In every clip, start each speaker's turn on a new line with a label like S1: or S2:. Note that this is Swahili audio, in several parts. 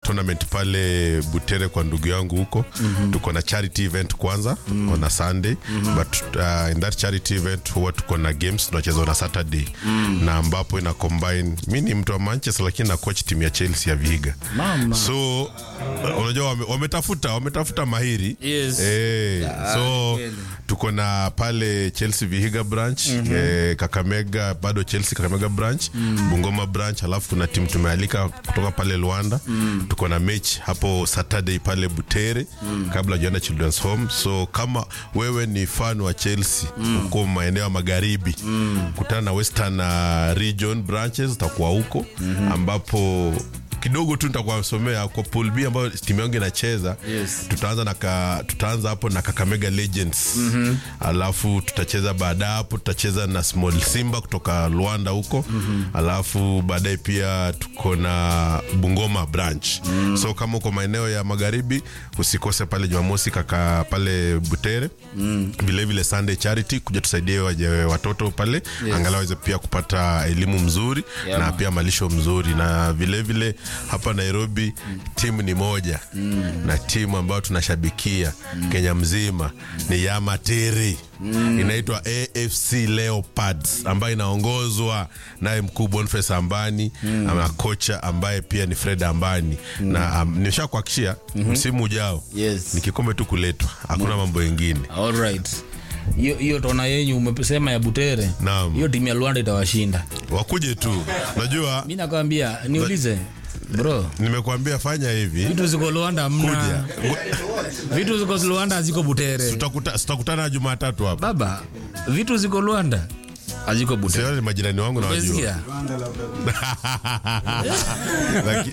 S1: tournament pale Butere kwa ndugu yangu huko mm-hmm. tuko na charity event kwanza mm-hmm. on a Sunday mm-hmm. but uh, in that charity event huwa tuko na games tunacheza on a Saturday mm-hmm. na ambapo ina combine mi ni mtu wa Manchester lakini na coach timu ya Chelsea ya Vihiga
S2: Mama.
S1: so uh, unajua wame- wametafuta wametafuta mahiri
S2: Yes.
S1: eh, so
S2: kweli.
S1: tuko na pale Chelsea Vihiga branch mm-hmm. eh, Kakamega bado Chelsea Kakamega branch mm. Bungoma branch alafu kuna timu tumealika kutoka pale Luanda mm. tuko na mechi hapo Saturday pale Butere mm. kabla hujaenda Children's Home so kama wewe ni fan wa Chelsea mm. uko maeneo ya magharibi mm. kutana na Western uh, region branches utakuwa huko mm-hmm. ambapo kidogo tu nitakuwasomea kwa pool B ambayo timu yangu inacheza
S2: Yes.
S1: tutaanza na ka, tutaanza hapo na Kakamega Legends mm-hmm. alafu tutacheza baada ya hapo tutacheza na Small Simba kutoka Luanda huko mm-hmm. alafu baadaye pia tuko na Bungoma branch mm-hmm. so kama uko maeneo ya magharibi usikose pale Jumamosi kaka pale Butere mm. vile vile Sunday Charity kuja tusaidie waje watoto pale yes. angalau waweze pia kupata elimu mzuri
S2: Yeah,
S1: na
S2: man.
S1: pia malisho mzuri na vile vile hapa Nairobi mm. timu ni moja mm. na timu ambayo tunashabikia mm. Kenya mzima ni Yamatiri mm. inaitwa AFC Leopards ambayo inaongozwa naye mkuu Boniface Ambani mm. na kocha ambaye pia ni Fred Ambani mm. na um, nimeshakuhakikishia mm-hmm. msimu ujao
S2: Yes.
S1: ni kikombe tu kuletwa hakuna mambo mengine
S2: Alright. hiyo hiyo tona yenyu umesema ya Butere,
S1: Naam.
S2: hiyo timu ya Luanda itawashinda.
S1: wakuje tu najua
S2: Mi nakwambia, niulize bro,
S1: nimekuambia fanya hivi
S2: vitu ziko Luanda hamna,
S1: kuja
S2: vitu ziko Luanda haziko Butere.
S1: Tutakuta- tutakutana Jumatatu hapa
S2: Baba, vitu ziko Luanda haziko Butere.
S1: Sio ni majirani wangu nawajua
S2: Umesikia?
S1: Laki-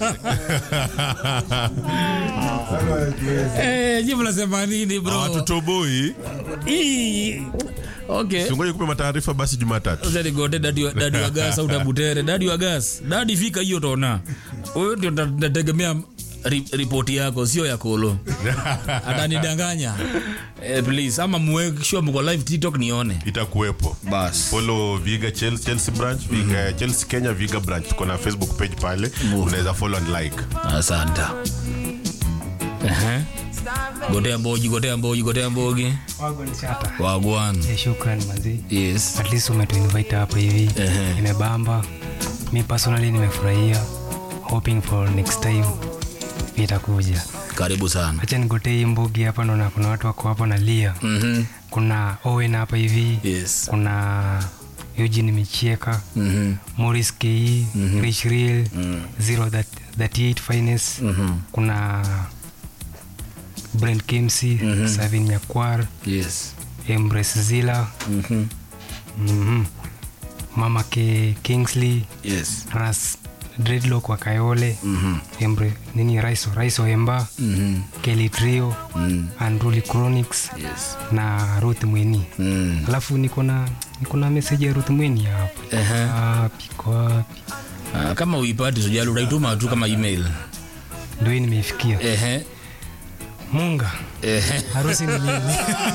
S2: Eh, jibu nasema nini bro?
S1: hawatutoboi
S2: Ii. Okay.
S1: tungoje kupe mataarifa basi Jumatatu
S2: Sasa nigote dadi wa, dadi wa gas au tabutere dadi wa gas dadi fika hiyo tona wewe ndio nda- nategemea ri- ripoti yako sio ya kolo atanidanganya eh, please ama mweke sure mko live tiktok nione
S1: itakuwepo
S2: bas
S1: follow Viga Chelsea, Chelsea branch Viga, Chelsea Kenya Viga branch tuko na Facebook page pale unaweza follow and like
S2: asante Ehe. gotea mboji gotea mboji gotea mbogi
S3: Wagon Shata.
S2: wagwan
S3: Eh, Shukran manzi.
S2: yes
S3: At least umetuinvite hapa hivi.
S2: Ehe.
S3: Nimebamba. Mi personally nimefurahia. Hoping for next time itakuja.
S2: karibu sana
S3: Acha nigotee hii mbugi hapa naona kuna watu wako hapa na lia.
S2: Mhm.
S3: Kuna Owen hapa hivi.
S2: yes
S3: Kuna Eugene Michieka.
S2: Mhm.
S3: Morris Ke, Rich Real, Zero that, 38 Finest. Kuna Brent Kimsey, Savin Nyakwar,
S2: yes
S3: Embrace Zilla,
S2: Mhm.
S3: Mhm. Mama K Kingsley,
S2: yes
S3: Ras Dreadlock wa Kayole,
S2: Mhm.
S3: Embre nini Raiso Raiso Emba,
S2: Mhm.
S3: Kelly Trio,
S2: Mm.
S3: Unruly Chronics
S2: yes
S3: na Ruth Mweni.
S2: Mm.
S3: Alafu niko na niko na message ya Ruth Mweni hapa.
S2: Ehe.
S3: Wapi kwa wapi?
S2: Ah, kama uipati sijali utaituma tu kama email
S3: Ndio hii nimeifikia.
S2: ehe
S3: Munga,
S2: ehe
S3: harusi ni lini?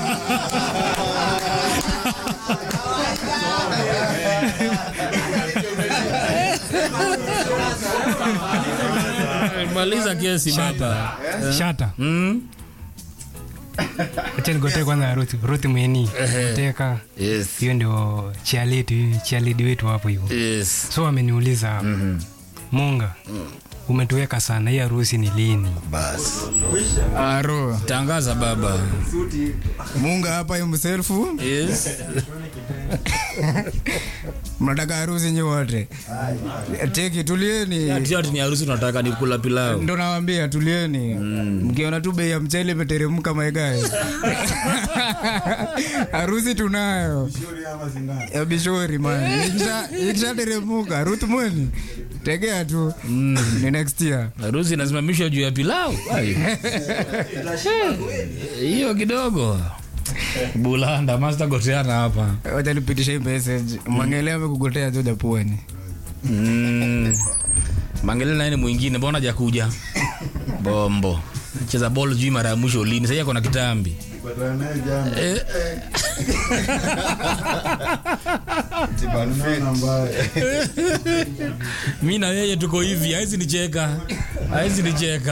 S2: maliza kesi baba
S3: Shata.
S2: mm?
S3: Acha nigotee kwanza Ruth Ruth Mweni.
S2: Ehe.
S3: Teka.
S2: yes
S3: Hiyo ndio cheerleader cheerleader wetu hapo hivyo.
S2: yes
S3: So ameniuliza hapa. Munga. Umetuweka sana hii harusi ni lini?
S2: bas
S4: Aro,
S2: tangaza baba
S4: Munga hapa himself.
S2: yes
S4: Mnataka harusi nyi wote. Teki tulieni.
S2: ati ati ni harusi tunataka ni kula pilau
S4: Ndo nawambia tulieni. Mkiona tu bei ya mchele imeteremka maegae. Harusi tunayo. Ya bishori man. Ikisha- Ikishateremka Ruth Mweni. Tegea tu. Ni next year.
S2: harusi inasimamishwa juu ya pilau Ai. hiyo kidogo bulanda master goteana hapa
S4: Wacha nipitishe hii message. Mwangele amekugotea Joda Pwani.
S2: mm. mangele naye ni mwingine mbona jakuja bombo cheza bol juu mara ya mwisho lini sasa ako na kitambi Eh, mi na yeye tuko hivi hawezi nicheka hawezi nicheka